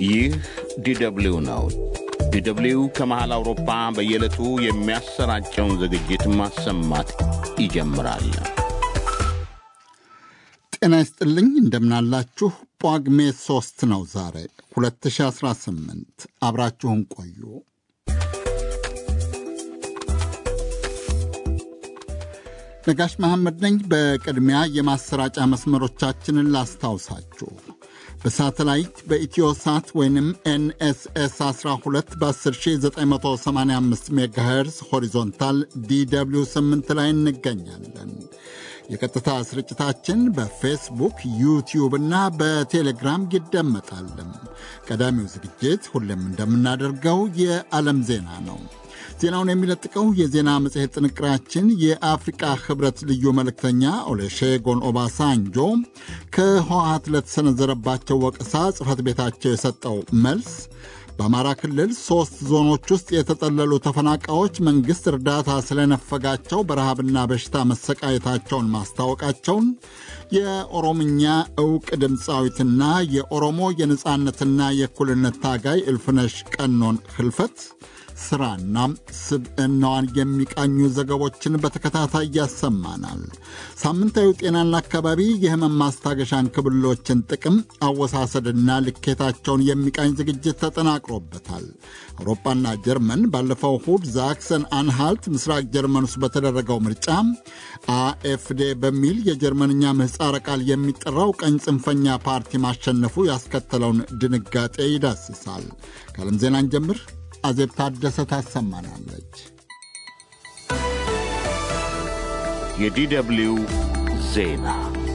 ይህ ዲደብሊው ነው። ዲደብሊው ከመሃል አውሮፓ በየዕለቱ የሚያሰራጨውን ዝግጅት ማሰማት ይጀምራል። ጤና ይስጥልኝ፣ እንደምናላችሁ። ጳጉሜ ሦስት ነው ዛሬ 2018። አብራችሁን ቆዩ። ነጋሽ መሐመድ ነኝ። በቅድሚያ የማሰራጫ መስመሮቻችንን ላስታውሳችሁ። በሳተላይት በኢትዮ ሳት ወይንም ኤንኤስኤስ 12 በ10985 ሜጋሄርዝ ሆሪዞንታል ዲw 8 ላይ እንገኛለን። የቀጥታ ስርጭታችን በፌስቡክ ዩቲዩብ እና በቴሌግራም ይደመጣል። ቀዳሚው ዝግጅት ሁሌም እንደምናደርገው የዓለም ዜና ነው። ዜናውን የሚለጥቀው የዜና መጽሔት ጥንቅራችን የአፍሪቃ ህብረት ልዩ መልእክተኛ ኦሌሼጎን ኦባሳንጆ ከህወሓት ለተሰነዘረባቸው ወቀሳ ጽሕፈት ቤታቸው የሰጠው መልስ፣ በአማራ ክልል ሦስት ዞኖች ውስጥ የተጠለሉ ተፈናቃዮች መንግሥት እርዳታ ስለነፈጋቸው በረሃብና በሽታ መሰቃየታቸውን ማስታወቃቸውን፣ የኦሮምኛ ዕውቅ ድምፃዊትና የኦሮሞ የነፃነትና የእኩልነት ታጋይ እልፍነሽ ቀኖን ህልፈት ስራና ስብዕናዋን የሚቃኙ ዘገቦችን በተከታታይ ያሰማናል። ሳምንታዊ ጤናና አካባቢ የህመም ማስታገሻ እንክብሎችን ጥቅም አወሳሰድና ልኬታቸውን የሚቃኝ ዝግጅት ተጠናቅሮበታል። አውሮፓና ጀርመን ባለፈው እሁድ ዛክሰን አንሃልት ምስራቅ ጀርመን ውስጥ በተደረገው ምርጫ አኤፍዴ በሚል የጀርመንኛ ምህፃረ ቃል የሚጠራው ቀኝ ጽንፈኛ ፓርቲ ማሸነፉ ያስከተለውን ድንጋጤ ይዳስሳል። ከዓለም ዜናን ጀምር አዜብ ታደሰ ታሰማናለች። የዲደብሊው ዜና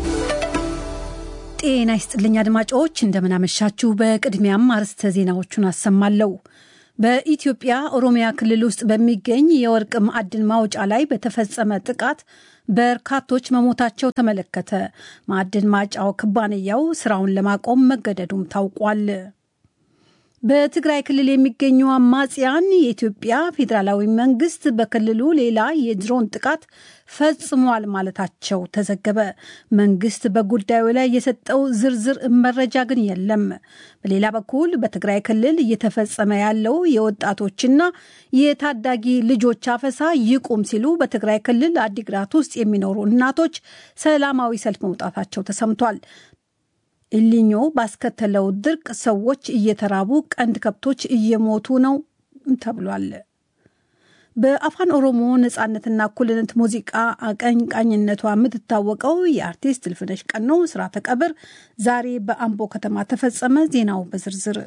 ጤና ይስጥልኝ አድማጮች፣ እንደምናመሻችሁ። በቅድሚያም አርዕስተ ዜናዎቹን አሰማለሁ። በኢትዮጵያ ኦሮሚያ ክልል ውስጥ በሚገኝ የወርቅ ማዕድን ማውጫ ላይ በተፈጸመ ጥቃት በርካቶች መሞታቸው ተመለከተ። ማዕድን ማጫው ኩባንያው ስራውን ለማቆም መገደዱም ታውቋል። በትግራይ ክልል የሚገኙ አማጽያን የኢትዮጵያ ፌዴራላዊ መንግስት በክልሉ ሌላ የድሮን ጥቃት ፈጽሟል ማለታቸው ተዘገበ። መንግስት በጉዳዩ ላይ የሰጠው ዝርዝር መረጃ ግን የለም። በሌላ በኩል በትግራይ ክልል እየተፈጸመ ያለው የወጣቶችና የታዳጊ ልጆች አፈሳ ይቁም ሲሉ በትግራይ ክልል አዲግራት ውስጥ የሚኖሩ እናቶች ሰላማዊ ሰልፍ መውጣታቸው ተሰምቷል። ኢሊኞ ባስከተለው ድርቅ ሰዎች እየተራቡ ቀንድ ከብቶች እየሞቱ ነው ተብሏል። በአፋን ኦሮሞ ነጻነትና እኩልነት ሙዚቃ አቀንቃኝነቷ የምትታወቀው የአርቲስት እልፍነሽ ቀኖ ስርዓተ ቀብር ዛሬ በአምቦ ከተማ ተፈጸመ። ዜናው በዝርዝር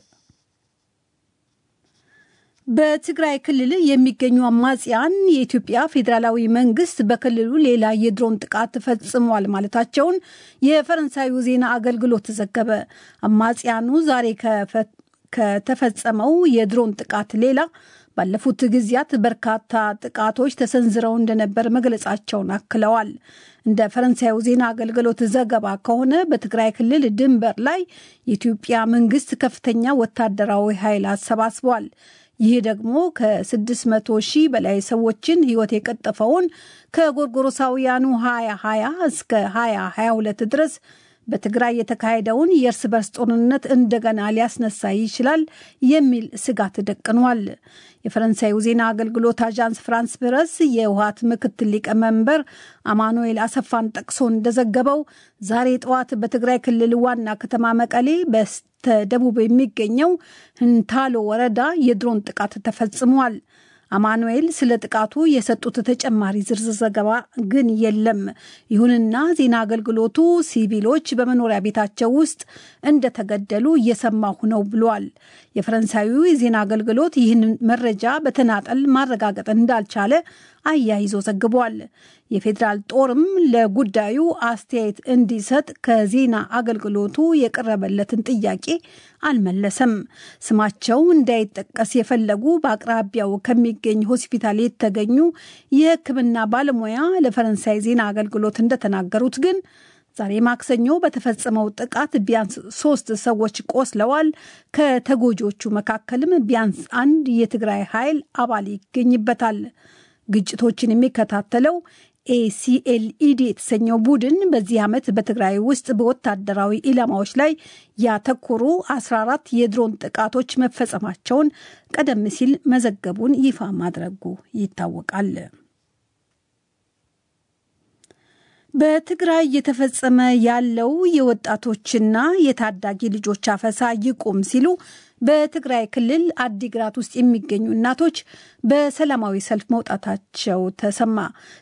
በትግራይ ክልል የሚገኙ አማጽያን የኢትዮጵያ ፌዴራላዊ መንግስት በክልሉ ሌላ የድሮን ጥቃት ፈጽሟል ማለታቸውን የፈረንሳዩ ዜና አገልግሎት ተዘገበ። አማጽያኑ ዛሬ ከተፈጸመው የድሮን ጥቃት ሌላ ባለፉት ጊዜያት በርካታ ጥቃቶች ተሰንዝረው እንደነበር መግለጻቸውን አክለዋል። እንደ ፈረንሳዩ ዜና አገልግሎት ዘገባ ከሆነ በትግራይ ክልል ድንበር ላይ የኢትዮጵያ መንግስት ከፍተኛ ወታደራዊ ኃይል አሰባስቧል። ይህ ደግሞ ከ600 ሺህ በላይ ሰዎችን ህይወት የቀጠፈውን ከጎርጎሮሳውያኑ 2020 እስከ 2022 ድረስ በትግራይ የተካሄደውን የእርስ በርስ ጦርነት እንደገና ሊያስነሳ ይችላል የሚል ስጋት ደቅኗል። የፈረንሳዩ ዜና አገልግሎት አዣንስ ፍራንስ ፕረስ የህወሓት ምክትል ሊቀመንበር አማኑኤል አሰፋን ጠቅሶ እንደዘገበው ዛሬ ጠዋት በትግራይ ክልል ዋና ከተማ መቀሌ በስተደቡብ የሚገኘው ህንታሎ ወረዳ የድሮን ጥቃት ተፈጽሟል። አማኑኤል ስለ ጥቃቱ የሰጡት ተጨማሪ ዝርዝር ዘገባ ግን የለም። ይሁንና ዜና አገልግሎቱ ሲቪሎች በመኖሪያ ቤታቸው ውስጥ እንደተገደሉ እየሰማሁ ነው ብሏል። የፈረንሳዩ የዜና አገልግሎት ይህን መረጃ በተናጠል ማረጋገጥ እንዳልቻለ አያይዞ ዘግቧል። የፌዴራል ጦርም ለጉዳዩ አስተያየት እንዲሰጥ ከዜና አገልግሎቱ የቀረበለትን ጥያቄ አልመለሰም። ስማቸው እንዳይጠቀስ የፈለጉ በአቅራቢያው ከሚገኝ ሆስፒታል የተገኙ የሕክምና ባለሙያ ለፈረንሳይ ዜና አገልግሎት እንደተናገሩት ግን ዛሬ ማክሰኞ በተፈጸመው ጥቃት ቢያንስ ሶስት ሰዎች ቆስለዋል። ከተጎጂዎቹ መካከልም ቢያንስ አንድ የትግራይ ኃይል አባል ይገኝበታል። ግጭቶችን የሚከታተለው ኤሲኤልኢዲ የተሰኘው ቡድን በዚህ ዓመት በትግራይ ውስጥ በወታደራዊ ኢላማዎች ላይ ያተኮሩ 14 የድሮን ጥቃቶች መፈጸማቸውን ቀደም ሲል መዘገቡን ይፋ ማድረጉ ይታወቃል። በትግራይ እየተፈጸመ ያለው የወጣቶችና የታዳጊ ልጆች አፈሳ ይቁም ሲሉ በትግራይ ክልል አዲግራት ውስጥ የሚገኙ እናቶች በሰላማዊ ሰልፍ መውጣታቸው ተሰማ።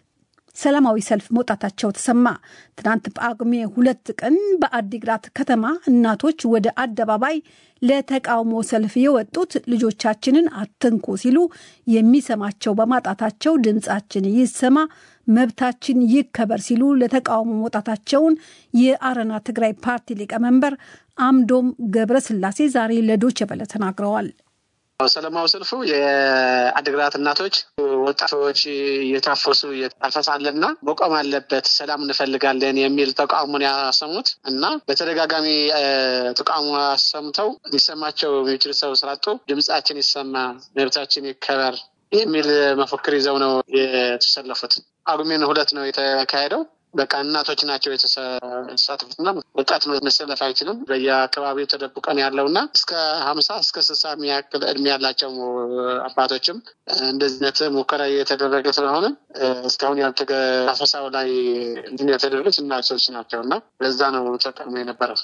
ሰላማዊ ሰልፍ መውጣታቸው ተሰማ። ትናንት ጳጉሜ ሁለት ቀን በአዲግራት ከተማ እናቶች ወደ አደባባይ ለተቃውሞ ሰልፍ የወጡት ልጆቻችንን አትንኩ ሲሉ የሚሰማቸው በማጣታቸው ድምፃችን ይሰማ መብታችን ይከበር ሲሉ ለተቃውሞ መውጣታቸውን የአረና ትግራይ ፓርቲ ሊቀመንበር አምዶም ገብረስላሴ ዛሬ ለዶይቼ ቬለ ተናግረዋል። ሰላማዊ ሰልፉ የአድግራት እናቶች ወጣቶች እየታፈሱ አፈሳለና መቆም አለበት፣ ሰላም እንፈልጋለን የሚል ተቃውሞን ያሰሙት እና በተደጋጋሚ ተቃውሞ ያሰምተው ሊሰማቸው የሚችል ሰው ስላጡ ድምጻችን ይሰማ፣ መብታችን ይከበር የሚል መፈክር ይዘው ነው የተሰለፉት። ጳጉሜን ሁለት ነው የተካሄደው። በቃ እናቶች ናቸው የተሳተፉትና ወጣት መሰለፍ አይችልም። በየአካባቢው ተደብቀን ያለውና እስከ ሀምሳ እስከ ስልሳ የሚያክል እድሜ ያላቸው አባቶችም እንደዚህነት ሙከራ እየተደረገ ስለሆነ እስካሁን ያልተገ አፈሳው ላይ እንትን የተደረጉት እናቶች ናቸው እና ለዛ ነው ተጠቅሞ የነበረው።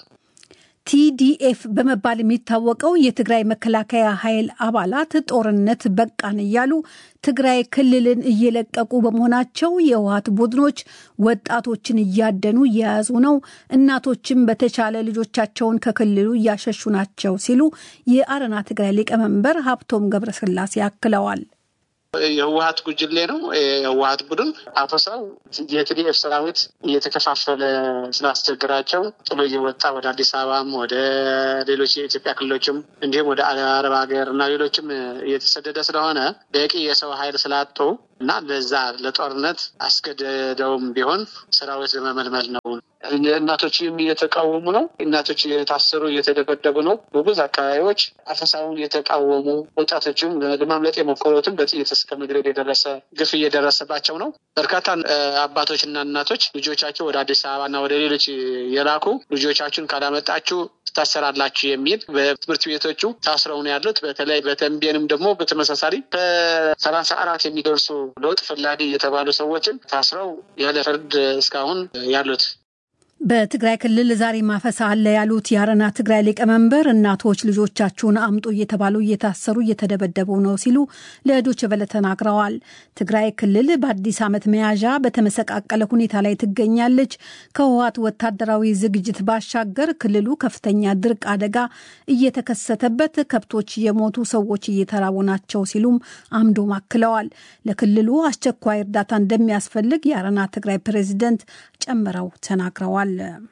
ቲዲኤፍ በመባል የሚታወቀው የትግራይ መከላከያ ኃይል አባላት ጦርነት በቃን እያሉ ትግራይ ክልልን እየለቀቁ በመሆናቸው የህወሓት ቡድኖች ወጣቶችን እያደኑ እየያዙ ነው፣ እናቶችም በተቻለ ልጆቻቸውን ከክልሉ እያሸሹ ናቸው ሲሉ የአረና ትግራይ ሊቀመንበር ሀብቶም ገብረስላሴ አክለዋል። የህወሀት ጉጅሌ ነው። የህወሀት ቡድን አፈሳው የቲዲኤፍ ሰራዊት እየተከፋፈለ ስላስቸግራቸው ጥሎ እየወጣ ወደ አዲስ አበባም ወደ ሌሎች የኢትዮጵያ ክልሎችም እንዲሁም ወደ አረብ ሀገር እና ሌሎችም እየተሰደደ ስለሆነ በቂ የሰው ኃይል ስላጡ እና ለዛ ለጦርነት አስገደደውም ቢሆን ሰራዊት ለመመልመል ነው። እናቶችም እየተቃወሙ ነው። እናቶች እየታሰሩ እየተደበደቡ ነው። በብዙ አካባቢዎች አፈሳውን እየተቃወሙ ወጣቶችም ለማምለጥ የሞከሩትም በጥይት እስከ መግደል የደረሰ ግፍ እየደረሰባቸው ነው። በርካታ አባቶችና እናቶች ልጆቻቸው ወደ አዲስ አበባና ወደ ሌሎች የላኩ ልጆቻችሁን ካላመጣችሁ ትታሰራላችሁ የሚል በትምህርት ቤቶቹ ታስረው ነው ያሉት። በተለይ በተንቤንም ደግሞ በተመሳሳሪ ከሰላሳ አራት የሚደርሱ ለውጥ ፈላጊ የተባሉ ሰዎችን ታስረው ያለ ፍርድ እስካሁን ያሉት በትግራይ ክልል ዛሬ ማፈሳ አለ ያሉት የአረና ትግራይ ሊቀመንበር እናቶች ልጆቻችሁን አምጡ እየተባሉ እየታሰሩ እየተደበደቡ ነው ሲሉ ለዶይቼ ቬለ ተናግረዋል። ትግራይ ክልል በአዲስ ዓመት መያዣ በተመሰቃቀለ ሁኔታ ላይ ትገኛለች። ከህወሓት ወታደራዊ ዝግጅት ባሻገር ክልሉ ከፍተኛ ድርቅ አደጋ እየተከሰተበት ከብቶች የሞቱ ሰዎች እየተራቡ ናቸው ሲሉም አምዶም አክለዋል። ለክልሉ አስቸኳይ እርዳታ እንደሚያስፈልግ የአረና ትግራይ ፕሬዚደንት ጨምረው ተናግረዋል።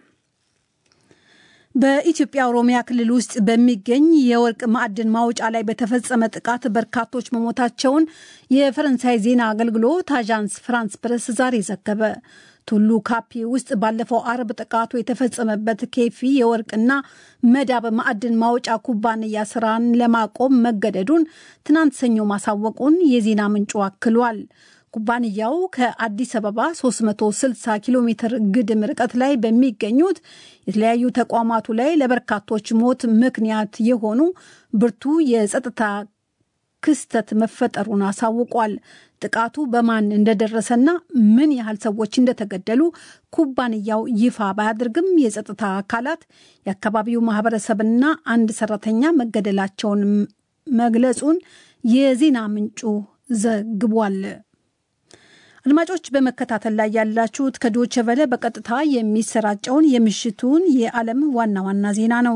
በኢትዮጵያ ኦሮሚያ ክልል ውስጥ በሚገኝ የወርቅ ማዕድን ማውጫ ላይ በተፈጸመ ጥቃት በርካቶች መሞታቸውን የፈረንሳይ ዜና አገልግሎት አዣንስ ፍራንስ ፕረስ ዛሬ ዘገበ። ቱሉ ካፒ ውስጥ ባለፈው አርብ ጥቃቱ የተፈጸመበት ኬፊ የወርቅና መዳብ ማዕድን ማውጫ ኩባንያ ስራን ለማቆም መገደዱን ትናንት ሰኞ ማሳወቁን የዜና ምንጩ አክሏል። ኩባንያው ከአዲስ አበባ 360 ኪሎ ሜትር ግድም ርቀት ላይ በሚገኙት የተለያዩ ተቋማቱ ላይ ለበርካቶች ሞት ምክንያት የሆኑ ብርቱ የጸጥታ ክስተት መፈጠሩን አሳውቋል። ጥቃቱ በማን እንደደረሰና ምን ያህል ሰዎች እንደተገደሉ ኩባንያው ይፋ ባያደርግም የጸጥታ አካላት የአካባቢው ማህበረሰብና አንድ ሰራተኛ መገደላቸውን መግለጹን የዜና ምንጩ ዘግቧል። አድማጮች በመከታተል ላይ ያላችሁት ከዶይቼ ቬለ በቀጥታ የሚሰራጨውን የምሽቱን የዓለም ዋና ዋና ዜና ነው።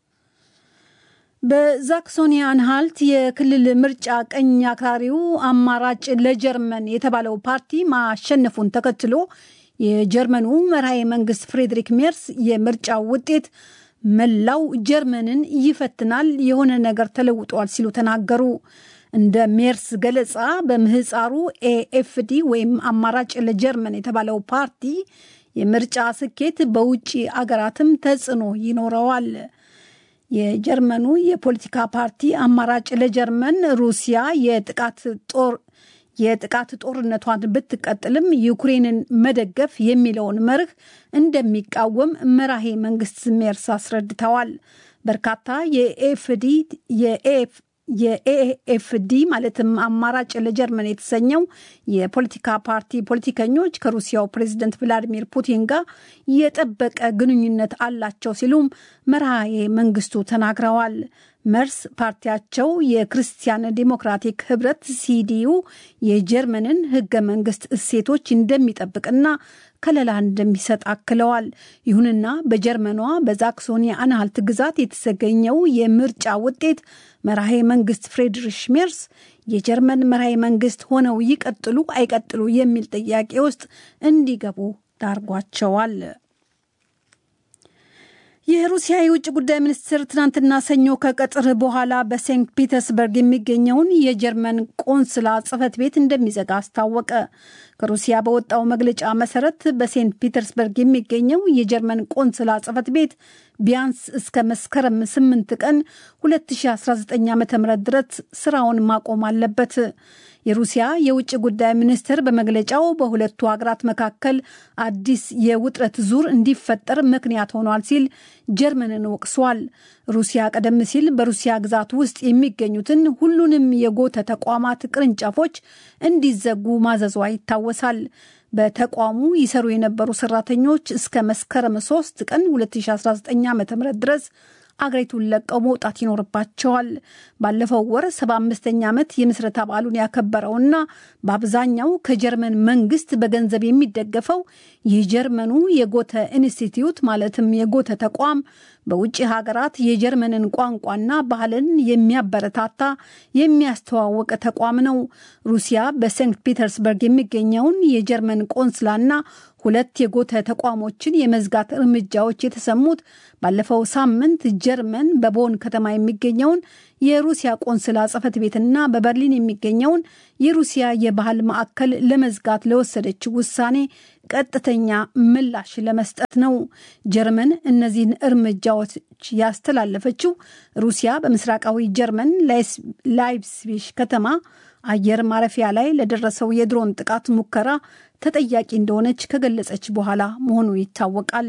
በዛክሶኒ አንሃልት የክልል ምርጫ ቀኝ አክራሪው አማራጭ ለጀርመን የተባለው ፓርቲ ማሸነፉን ተከትሎ የጀርመኑ መርሃዊ መንግስት ፍሬድሪክ ሜርስ የምርጫው ውጤት መላው ጀርመንን ይፈትናል፣ የሆነ ነገር ተለውጧል ሲሉ ተናገሩ። እንደ ሜርስ ገለጻ በምህፃሩ ኤኤፍዲ ወይም አማራጭ ለጀርመን የተባለው ፓርቲ የምርጫ ስኬት በውጭ አገራትም ተጽዕኖ ይኖረዋል። የጀርመኑ የፖለቲካ ፓርቲ አማራጭ ለጀርመን ሩሲያ የጥቃት ጦር የጥቃት ጦርነቷን ብትቀጥልም ዩክሬንን መደገፍ የሚለውን መርህ እንደሚቃወም መራሄ መንግስት ሜርስ አስረድተዋል። በርካታ የኤፍዲ የኤፍ የኤኤፍዲ ማለትም አማራጭ ለጀርመን የተሰኘው የፖለቲካ ፓርቲ ፖለቲከኞች ከሩሲያው ፕሬዝደንት ቭላዲሚር ፑቲን ጋር የጠበቀ ግንኙነት አላቸው ሲሉም መርሃዬ መንግስቱ ተናግረዋል። መርስ ፓርቲያቸው የክርስቲያን ዴሞክራቲክ ህብረት ሲዲዩ የጀርመንን ህገ መንግስት እሴቶች እንደሚጠብቅና ከለላ እንደሚሰጥ አክለዋል። ይሁንና በጀርመኗ በዛክሶኒ አንሃልት ግዛት የተገኘው የምርጫ ውጤት መራሄ መንግስት ፍሬድሪሽ ሜርስ የጀርመን መራሄ መንግስት ሆነው ይቀጥሉ አይቀጥሉ የሚል ጥያቄ ውስጥ እንዲገቡ ዳርጓቸዋል። የሩሲያ የውጭ ጉዳይ ሚኒስትር ትናንትና ሰኞ ከቀጥር በኋላ በሴንት ፒተርስበርግ የሚገኘውን የጀርመን ቆንስላ ጽህፈት ቤት እንደሚዘጋ አስታወቀ። ከሩሲያ በወጣው መግለጫ መሰረት በሴንት ፒተርስበርግ የሚገኘው የጀርመን ቆንስላ ጽህፈት ቤት ቢያንስ እስከ መስከረም 8 ቀን 2019 ዓ ም ድረስ ስራውን ማቆም አለበት። የሩሲያ የውጭ ጉዳይ ሚኒስትር በመግለጫው በሁለቱ ሀገራት መካከል አዲስ የውጥረት ዙር እንዲፈጠር ምክንያት ሆኗል ሲል ጀርመንን ወቅሷል። ሩሲያ ቀደም ሲል በሩሲያ ግዛት ውስጥ የሚገኙትን ሁሉንም የጎተ ተቋማት ቅርንጫፎች እንዲዘጉ ማዘዟ ይታወሳል። በተቋሙ ይሰሩ የነበሩ ሰራተኞች እስከ መስከረም 3 ቀን 2019 ዓ ም ድረስ አገሪቱን ለቀው መውጣት ይኖርባቸዋል። ባለፈው ወር 75ኛ ዓመት የምስረታ በዓሉን ያከበረውና በአብዛኛው ከጀርመን መንግስት በገንዘብ የሚደገፈው የጀርመኑ የጎተ ኢንስቲትዩት ማለትም የጎተ ተቋም በውጭ ሀገራት የጀርመንን ቋንቋና ባህልን የሚያበረታታ የሚያስተዋውቅ ተቋም ነው። ሩሲያ በሴንት ፒተርስበርግ የሚገኘውን የጀርመን ቆንስላና ሁለት የጎተ ተቋሞችን የመዝጋት እርምጃዎች የተሰሙት ባለፈው ሳምንት ጀርመን በቦን ከተማ የሚገኘውን የሩሲያ ቆንስላ ጽሕፈት ቤትና በበርሊን የሚገኘውን የሩሲያ የባህል ማዕከል ለመዝጋት ለወሰደችው ውሳኔ ቀጥተኛ ምላሽ ለመስጠት ነው። ጀርመን እነዚህን እርምጃዎች ያስተላለፈችው ሩሲያ በምስራቃዊ ጀርመን ላይፕሲሽ ከተማ አየር ማረፊያ ላይ ለደረሰው የድሮን ጥቃት ሙከራ ተጠያቂ እንደሆነች ከገለጸች በኋላ መሆኑ ይታወቃል።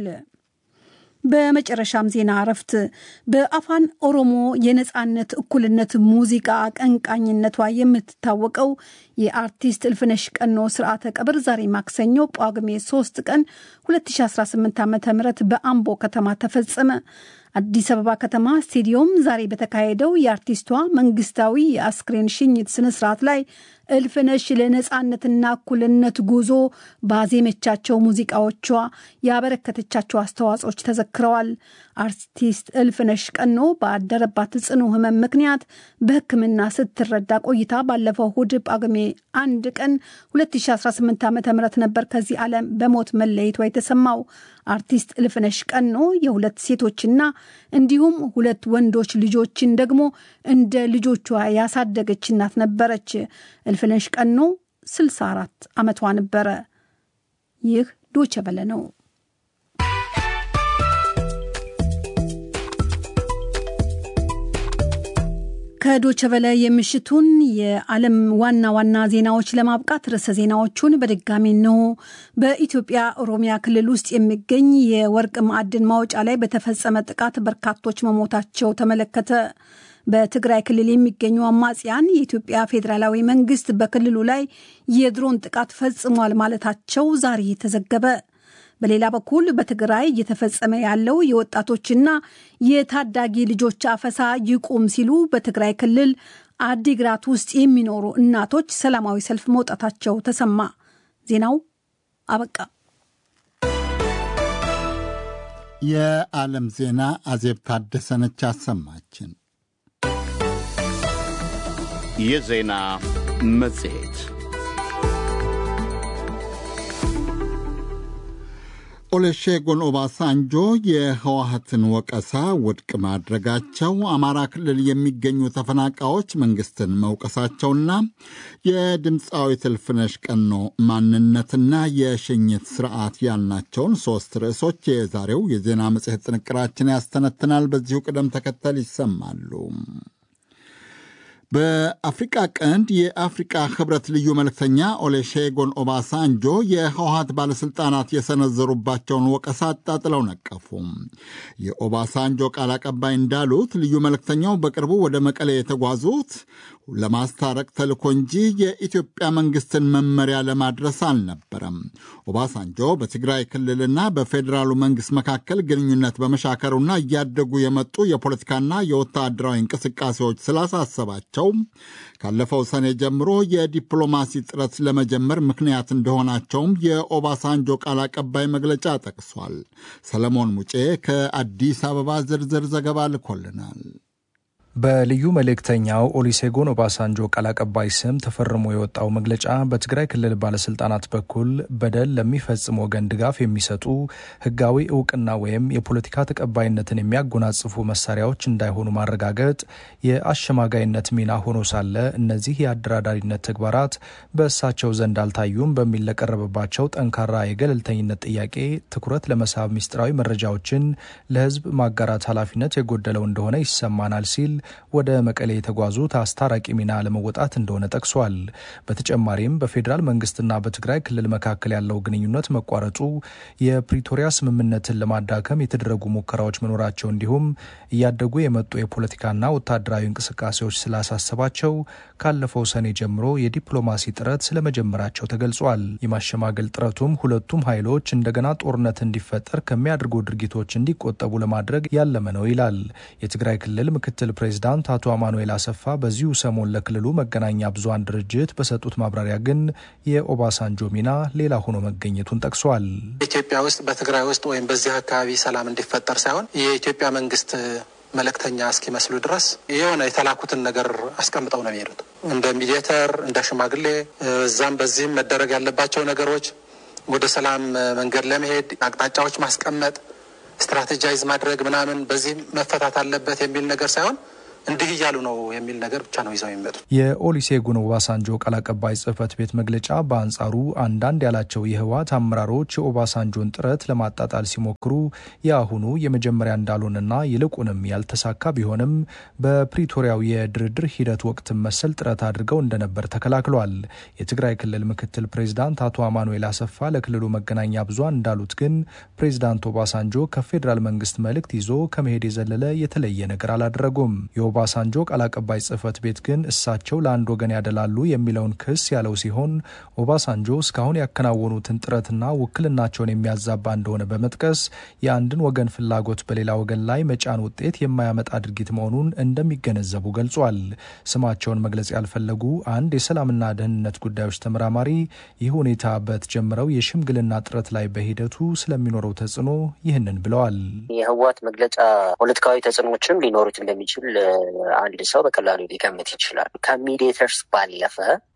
በመጨረሻም ዜና እረፍት በአፋን ኦሮሞ የነጻነት እኩልነት ሙዚቃ አቀንቃኝነቷ የምትታወቀው የአርቲስት እልፍነሽ ቀኖ ስርዓተ ቀብር ዛሬ ማክሰኞ ጳጉሜ 3 ቀን 2018 ዓ ም በአምቦ ከተማ ተፈጸመ። አዲስ አበባ ከተማ ስቴዲዮም ዛሬ በተካሄደው የአርቲስቷ መንግስታዊ የአስክሬን ሽኝት ስነስርዓት ላይ እልፍነሽ ለነጻነትና እኩልነት ጉዞ ባዜመቻቸው ሙዚቃዎቿ ያበረከተቻቸው አስተዋጽኦች ተዘክረዋል። አርቲስት እልፍነሽ ቀኖ ባደረባት ጽኑ ሕመም ምክንያት በሕክምና ስትረዳ ቆይታ ባለፈው እሁድ ጳጉሜ አንድ ቀን 2018 ዓ ም ነበር ከዚህ ዓለም በሞት መለየቷ የተሰማው። አርቲስት እልፍነሽ ቀኖ የሁለት ሴቶችና እንዲሁም ሁለት ወንዶች ልጆችን ደግሞ እንደ ልጆቿ ያሳደገች እናት ነበረች። እልፍነሽ ቀኖ 64 ዓመቷ ነበረ። ይህ ዶቸ በለ ነው። ከዶቸ በለ የምሽቱን የዓለም ዋና ዋና ዜናዎች ለማብቃት ርዕሰ ዜናዎቹን በድጋሚ ነው። በኢትዮጵያ ኦሮሚያ ክልል ውስጥ የሚገኝ የወርቅ ማዕድን ማውጫ ላይ በተፈጸመ ጥቃት በርካቶች መሞታቸው ተመለከተ። በትግራይ ክልል የሚገኙ አማጽያን የኢትዮጵያ ፌዴራላዊ መንግስት በክልሉ ላይ የድሮን ጥቃት ፈጽሟል ማለታቸው ዛሬ ተዘገበ። በሌላ በኩል በትግራይ እየተፈጸመ ያለው የወጣቶችና የታዳጊ ልጆች አፈሳ ይቁም ሲሉ በትግራይ ክልል አዲግራት ውስጥ የሚኖሩ እናቶች ሰላማዊ ሰልፍ መውጣታቸው ተሰማ። ዜናው አበቃ። የዓለም ዜና አዜብ ታደሰነች አሰማችን። የዜና መጽሔት ኦሉሴጉን ኦባሳንጆ የህወሀትን ወቀሳ ውድቅ ማድረጋቸው፣ አማራ ክልል የሚገኙ ተፈናቃዮች መንግስትን መውቀሳቸውና የድምፃዊት እልፍነሽ ቀኖ ማንነትና የሽኝት ስርዓት ያልናቸውን ሦስት ርዕሶች የዛሬው የዜና መጽሔት ጥንቅራችን ያስተነትናል። በዚሁ ቅደም ተከተል ይሰማሉ። በአፍሪቃ ቀንድ የአፍሪቃ ህብረት ልዩ መልእክተኛ ኦሌሼጎን ኦባሳንጆ የህወሀት ባለሥልጣናት የሰነዘሩባቸውን ወቀሳ አጣጥለው ነቀፉ። የኦባሳንጆ ቃል አቀባይ እንዳሉት ልዩ መልእክተኛው በቅርቡ ወደ መቀሌ የተጓዙት ለማስታረቅ ተልኮ እንጂ የኢትዮጵያ መንግስትን መመሪያ ለማድረስ አልነበረም። ኦባሳንጆ በትግራይ ክልልና በፌዴራሉ መንግስት መካከል ግንኙነት በመሻከሩና እያደጉ የመጡ የፖለቲካና የወታደራዊ እንቅስቃሴዎች ስላሳሰባቸው ካለፈው ሰኔ ጀምሮ የዲፕሎማሲ ጥረት ለመጀመር ምክንያት እንደሆናቸውም የኦባሳንጆ ቃል አቀባይ መግለጫ ጠቅሷል። ሰለሞን ሙጬ ከአዲስ አበባ ዝርዝር ዘገባ ልኮልናል። በልዩ መልእክተኛው ኦሊሴጎን ኦባሳንጆ ቃል አቀባይ ስም ተፈርሞ የወጣው መግለጫ በትግራይ ክልል ባለስልጣናት በኩል በደል ለሚፈጽም ወገን ድጋፍ የሚሰጡ ሕጋዊ እውቅና ወይም የፖለቲካ ተቀባይነትን የሚያጎናጽፉ መሳሪያዎች እንዳይሆኑ ማረጋገጥ የአሸማጋይነት ሚና ሆኖ ሳለ እነዚህ የአደራዳሪነት ተግባራት በእሳቸው ዘንድ አልታዩም በሚል ለቀረበባቸው ጠንካራ የገለልተኝነት ጥያቄ ትኩረት ለመሳብ ሚስጥራዊ መረጃዎችን ለሕዝብ ማጋራት ኃላፊነት የጎደለው እንደሆነ ይሰማናል ሲል ወደ መቀሌ የተጓዙት አስታራቂ ሚና ለመወጣት እንደሆነ ጠቅሷል። በተጨማሪም በፌዴራል መንግስትና በትግራይ ክልል መካከል ያለው ግንኙነት መቋረጡ የፕሪቶሪያ ስምምነትን ለማዳከም የተደረጉ ሙከራዎች መኖራቸው እንዲሁም እያደጉ የመጡ የፖለቲካና ወታደራዊ እንቅስቃሴዎች ስላሳሰባቸው ካለፈው ሰኔ ጀምሮ የዲፕሎማሲ ጥረት ስለመጀመራቸው ተገልጿል። የማሸማገል ጥረቱም ሁለቱም ኃይሎች እንደገና ጦርነት እንዲፈጠር ከሚያደርጉ ድርጊቶች እንዲቆጠቡ ለማድረግ ያለመ ነው ይላል። የትግራይ ክልል ምክትል ፕሬዚዳንት አቶ አማኑኤል አሰፋ በዚሁ ሰሞን ለክልሉ መገናኛ ብዙሃን ድርጅት በሰጡት ማብራሪያ ግን የኦባሳንጆ ሚና ሌላ ሆኖ መገኘቱን ጠቅሷል። ኢትዮጵያ ውስጥ በትግራይ ውስጥ ወይም በዚህ አካባቢ ሰላም እንዲፈጠር ሳይሆን የኢትዮጵያ መንግስት መልእክተኛ እስኪመስሉ ድረስ የሆነ የተላኩትን ነገር አስቀምጠው ነው የሚሄዱት። እንደ ሚዲየተር፣ እንደ ሽማግሌ እዛም በዚህም መደረግ ያለባቸው ነገሮች ወደ ሰላም መንገድ ለመሄድ አቅጣጫዎች ማስቀመጥ ስትራቴጃይዝ ማድረግ ምናምን በዚህ መፈታት አለበት የሚል ነገር ሳይሆን እንዲህ እያሉ ነው የሚል ነገር ብቻ ነው ይዘው የሚመጡት። የኦሊሴጉን ኦባሳንጆ ቃል አቀባይ ጽህፈት ቤት መግለጫ በአንጻሩ አንዳንድ ያላቸው የህወሓት አመራሮች የኦባሳንጆን ጥረት ለማጣጣል ሲሞክሩ የአሁኑ የመጀመሪያ እንዳልሆነና ይልቁንም ያልተሳካ ቢሆንም በፕሪቶሪያው የድርድር ሂደት ወቅት መሰል ጥረት አድርገው እንደነበር ተከላክሏል። የትግራይ ክልል ምክትል ፕሬዚዳንት አቶ አማኑኤል አሰፋ ለክልሉ መገናኛ ብዙሃን እንዳሉት ግን ፕሬዚዳንት ኦባሳንጆ ከፌዴራል መንግስት መልእክት ይዞ ከመሄድ የዘለለ የተለየ ነገር አላደረጉም። የኦባሳንጆ ቃል አቀባይ ጽህፈት ቤት ግን እሳቸው ለአንድ ወገን ያደላሉ የሚለውን ክስ ያለው ሲሆን ኦባሳንጆ እስካሁን ያከናወኑትን ጥረትና ውክልናቸውን የሚያዛባ እንደሆነ በመጥቀስ የአንድን ወገን ፍላጎት በሌላ ወገን ላይ መጫን ውጤት የማያመጣ ድርጊት መሆኑን እንደሚገነዘቡ ገልጿል። ስማቸውን መግለጽ ያልፈለጉ አንድ የሰላምና ደህንነት ጉዳዮች ተመራማሪ ይህ ሁኔታ በተጀመረው የሽምግልና ጥረት ላይ በሂደቱ ስለሚኖረው ተጽዕኖ ይህንን ብለዋል። የህወሓት መግለጫ ፖለቲካዊ ተጽዕኖዎችም ሊኖሩት እንደሚችል አንድ ሰው በቀላሉ ሊገምት ይችላል። ከሚዲየተርስ ባለፈ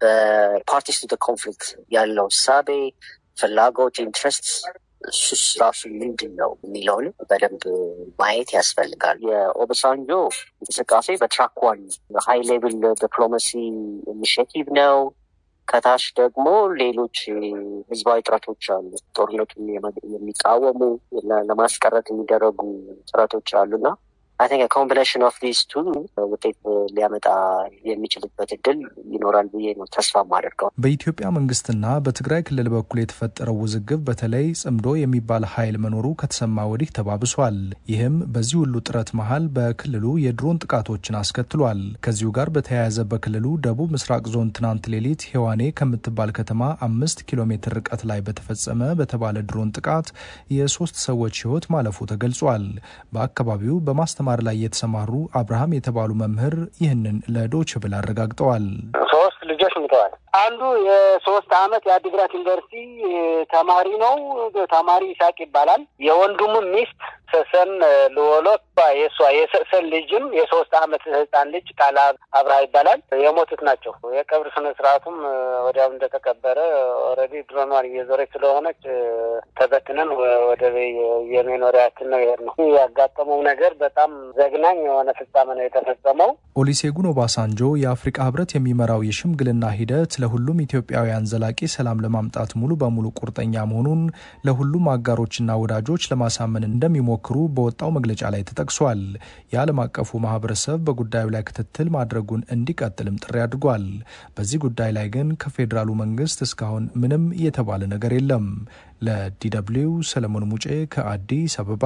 በፓርቲስ ቱ ኮንፍሊክት ያለው ሳቤ፣ ፍላጎት፣ ኢንትረስት እሱስ ራሱ ምንድን ነው የሚለውን በደንብ ማየት ያስፈልጋል። የኦባሳንጆ እንቅስቃሴ በትራክ ዋን ሃይ ሌቭል ዲፕሎማሲ ኢኒሽቲቭ ነው። ከታች ደግሞ ሌሎች ህዝባዊ ጥረቶች አሉ። ጦርነቱን የሚቃወሙ ለማስቀረት የሚደረጉ ጥረቶች አሉና አይ ቲንክ ኮምቢኔሽን ኦፍ ዲስ ቱ ውጤት ሊያመጣ የሚችልበት እድል ይኖራል ብዬ ነው ተስፋ ማደርገው። በኢትዮጵያ መንግስትና በትግራይ ክልል በኩል የተፈጠረው ውዝግብ በተለይ ጽምዶ የሚባል ኃይል መኖሩ ከተሰማ ወዲህ ተባብሷል። ይህም በዚህ ሁሉ ጥረት መሀል በክልሉ የድሮን ጥቃቶችን አስከትሏል። ከዚሁ ጋር በተያያዘ በክልሉ ደቡብ ምስራቅ ዞን ትናንት ሌሊት ሄዋኔ ከምትባል ከተማ አምስት ኪሎ ሜትር ርቀት ላይ በተፈጸመ በተባለ ድሮን ጥቃት የሶስት ሰዎች ህይወት ማለፉ ተገልጿል። በአካባቢው በማስተ ማር ላይ የተሰማሩ አብርሃም የተባሉ መምህር ይህንን ለዶች ብል አረጋግጠዋል። ሶስት ልጆች ሙተዋል። አንዱ የሶስት አመት የአዲግራት ዩኒቨርሲቲ ተማሪ ነው። ተማሪ ይሳቅ ይባላል። የወንድሙ ሚስት ሰሰን ልወሎት የእሷ የሰሰን ልጅም የሶስት አመት ህፃን ልጅ ቃል አብርሃ ይባላል። የሞቱት ናቸው። የቀብር ስነ ስርዓቱም ወዲያው እንደተቀበረ ኦልሬዲ ድሮኗን እየዞረች ስለሆነች ተበትነን ወደ የመኖሪያችን ነው ይሄድ ነው። ያጋጠመው ነገር በጣም ዘግናኝ የሆነ ፍጻሜ ነው የተፈጸመው። ኦሊሴጉን ኦባሳንጆ የአፍሪቃ ህብረት የሚመራው የሽምግልና ሂደት ለሁሉም ኢትዮጵያውያን ዘላቂ ሰላም ለማምጣት ሙሉ በሙሉ ቁርጠኛ መሆኑን ለሁሉም አጋሮችና ወዳጆች ለማሳመን እንደሚሞክሩ በወጣው መግለጫ ላይ ተጠቅሷል። የዓለም አቀፉ ማህበረሰብ በጉዳዩ ላይ ክትትል ማድረጉን እንዲቀጥልም ጥሪ አድርጓል። በዚህ ጉዳይ ላይ ግን ከፌዴራሉ መንግስት እስካሁን ምንም የተባለ ነገር የለም። ለዲደብሊው ሰለሞን ሙጬ ከአዲስ አበባ።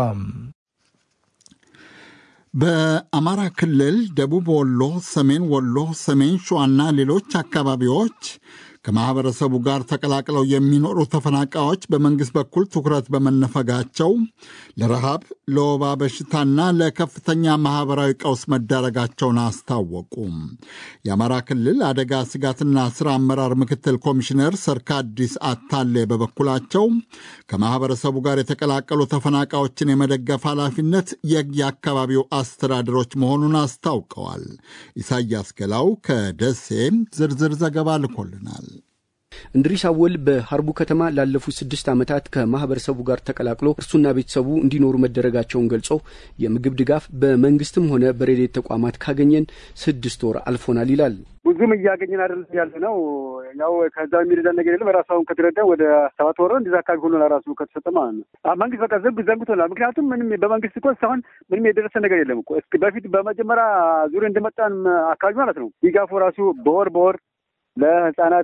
በአማራ ክልል ደቡብ ወሎ፣ ሰሜን ወሎ፣ ሰሜን ሸዋና ሌሎች አካባቢዎች ከማኅበረሰቡ ጋር ተቀላቅለው የሚኖሩ ተፈናቃዮች በመንግሥት በኩል ትኩረት በመነፈጋቸው ለረሃብ፣ ለወባ በሽታና ለከፍተኛ ማኅበራዊ ቀውስ መዳረጋቸውን አስታወቁ። የአማራ ክልል አደጋ ስጋትና ሥራ አመራር ምክትል ኮሚሽነር ሰርካዲስ አታሌ በበኩላቸው ከማኅበረሰቡ ጋር የተቀላቀሉ ተፈናቃዮችን የመደገፍ ኃላፊነት የየአካባቢው አስተዳደሮች መሆኑን አስታውቀዋል። ኢሳያስ ገላው ከደሴ ዝርዝር ዘገባ ልኮልናል። እንድሪስ አወል በሀርቡ ከተማ ላለፉት ስድስት ዓመታት ከማህበረሰቡ ጋር ተቀላቅሎ እርሱና ቤተሰቡ እንዲኖሩ መደረጋቸውን ገልጾ የምግብ ድጋፍ በመንግስትም ሆነ በሬዴት ተቋማት ካገኘን ስድስት ወር አልፎናል ይላል። ብዙም እያገኘን አይደለም ያለ ነው። ያው ከዛ የሚረዳን ነገር የለም። ራሱ አሁን ከተረዳ ወደ ሰባት ወር እንደዛ አካባቢ ሆኖ ራሱ ከተሰጠ ማለት ነው። መንግስት በቃ ዘንብ ዘንግቶናል። ምክንያቱም ምንም በመንግስት እኮ እስካሁን ምንም የደረሰ ነገር የለም እኮ በፊት በመጀመሪያ ዙር እንደመጣን አካባቢ ማለት ነው ድጋፉ ራሱ በወር በወር ለህጻናት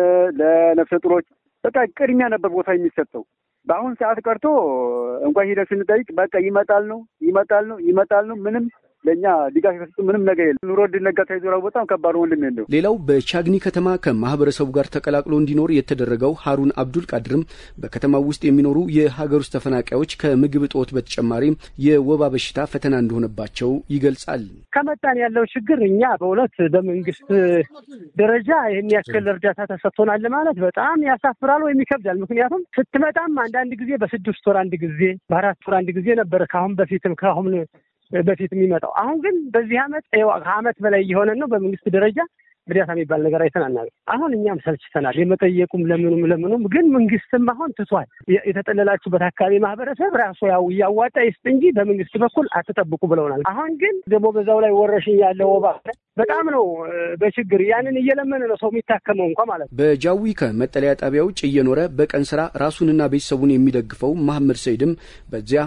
ለነፍሰ ጡሮች በቃ ቅድሚያ ነበር ቦታ የሚሰጠው። በአሁን ሰዓት ቀርቶ እንኳን ሂደን ስንጠይቅ በቃ ይመጣል ነው ይመጣል ነው ይመጣል ነው ምንም ለእኛ ድጋፍ የሰጡ ምንም ነገር የለም። ኑሮ ድነጋ ተይዞ በጣም ከባድ ወንድም የለው። ሌላው በቻግኒ ከተማ ከማህበረሰቡ ጋር ተቀላቅሎ እንዲኖር የተደረገው ሀሩን አብዱል ቃድርም በከተማው ውስጥ የሚኖሩ የሀገር ውስጥ ተፈናቃዮች ከምግብ እጦት በተጨማሪም የወባ በሽታ ፈተና እንደሆነባቸው ይገልጻል። ከመጣን ያለው ችግር እኛ በእውነት በመንግስት ደረጃ ይህን ያክል እርዳታ ተሰጥቶናል ማለት በጣም ያሳፍራል ወይም ይከብዳል። ምክንያቱም ስትመጣም አንዳንድ ጊዜ በስድስት ወር አንድ ጊዜ በአራት ወር አንድ ጊዜ ነበረ ከአሁን በፊትም ከአሁን በፊት የሚመጣው አሁን ግን በዚህ አመት ከአመት በላይ እየሆነ ነው። በመንግስት ደረጃ እርዳታ የሚባል ነገር አይተናናል። አሁን እኛም ሰልችተናል። የመጠየቁም ለምኑም ለምኑም ግን መንግስትም አሁን ትቷል። የተጠለላችሁበት አካባቢ ማህበረሰብ ራሱ ያው እያዋጣ ይስጥ እንጂ በመንግስት በኩል አትጠብቁ ብለውናል። አሁን ግን ደግሞ በዛው ላይ ወረሽኝ ያለ ወባ በጣም ነው በችግር ያንን እየለመነ ነው ሰው የሚታከመው እንኳ ማለት ነው። በጃዊ ከመጠለያ ጣቢያ ውጭ እየኖረ በቀን ስራ ራሱንና ቤተሰቡን የሚደግፈው መሐመድ ሰይድም በዚያ